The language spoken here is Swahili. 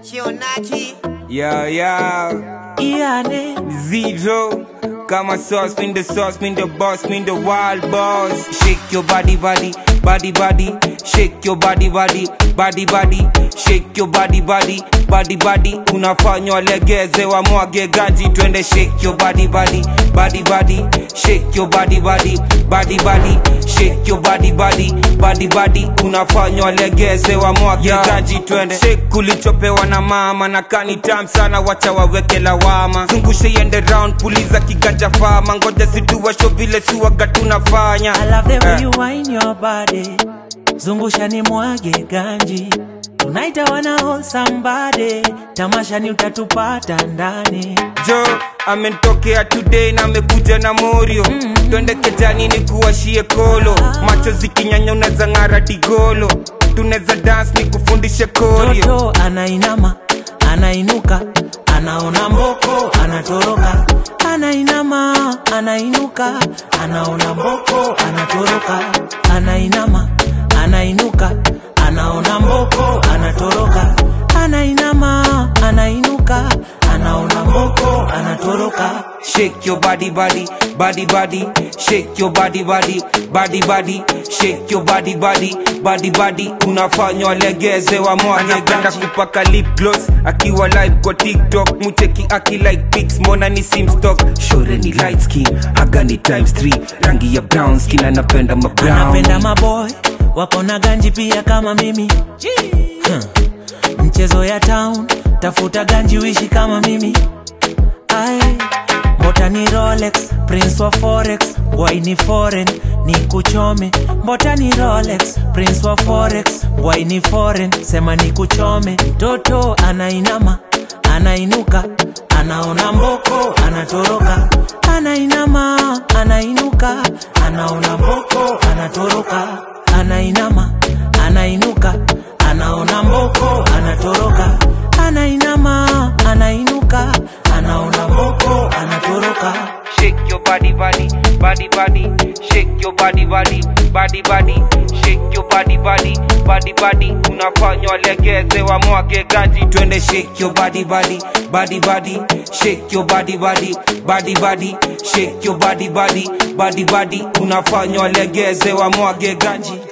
Kionaki Yo, yo, Iane zero. Kama sauce, spin the sauce, spin the boss, spin the wild boss. Shake your body, body, body, body. Shake your body, body, body, body. Shake your body, body, body, body. Unafanywa legeze wa mwage ganji, twende shake your body, body, body, body. Shake your body, body, body, body. Shake your body, body, body, body. Unafanywa legeze wa mwage ganji, twende shake kulichopewa na mama na kani tam sana, wacha waweke lawama. Zungushe iende round, puliza kiganja fama, ngoja situwa show vile suwaga tunafanya. I love the way Eh. you wine your body Zungusha ni mwage ganji Tunaita wana hold somebody Tamasha ni utatupata ndani jo amenitokea today na amekuja na morio twende kejani ni kuwashie kolo macho zikinyanya unaweza ng'ara digolo tunaweza dance ni kufundishe korio Toto anainama Anainuka Anaona mboko Anatoroka Anainama Anainuka Anaona mboko Anatoroka Anainama Anainuka Anaona mboko Anatoroka Anainama Anainuka Anaona mboko Anatoroka shake your body body body body shake your body body body body shake your body body body body unafanywa legeze wa mwage anapenda kupaka lip gloss akiwa live kwa tiktok mucheki aki like pics mbona ni simstock shore ni light skin aga ni times 3 rangi ya brown skin anapenda ma brown anapenda maboy wako na ganji pia kama mimi huh. mchezo ya town tafuta ganji wishi kama mimi Ai, mbota ni rolex prince wa forex wai ni foreign ni kuchome mbota ni rolex prince wa forex wai ni foreign sema ni kuchome mtoto anainama anainuka anaona mboko anatoroka anainama anainuka anaona mboko anatoroka anainama anainuka anaona mboko anatoroka anainama anainuka anaona mboko anatoroka Shake your body, body, body, body. Shake your body, body, body, body. Shake your body, body, body, body. Unafanywa legeze wa mwage ganji, twende shake your body, body, body, body. Shake your body, body, body, body. Shake your body, body, body, body. Unafanywa legeze wa mwage ganji.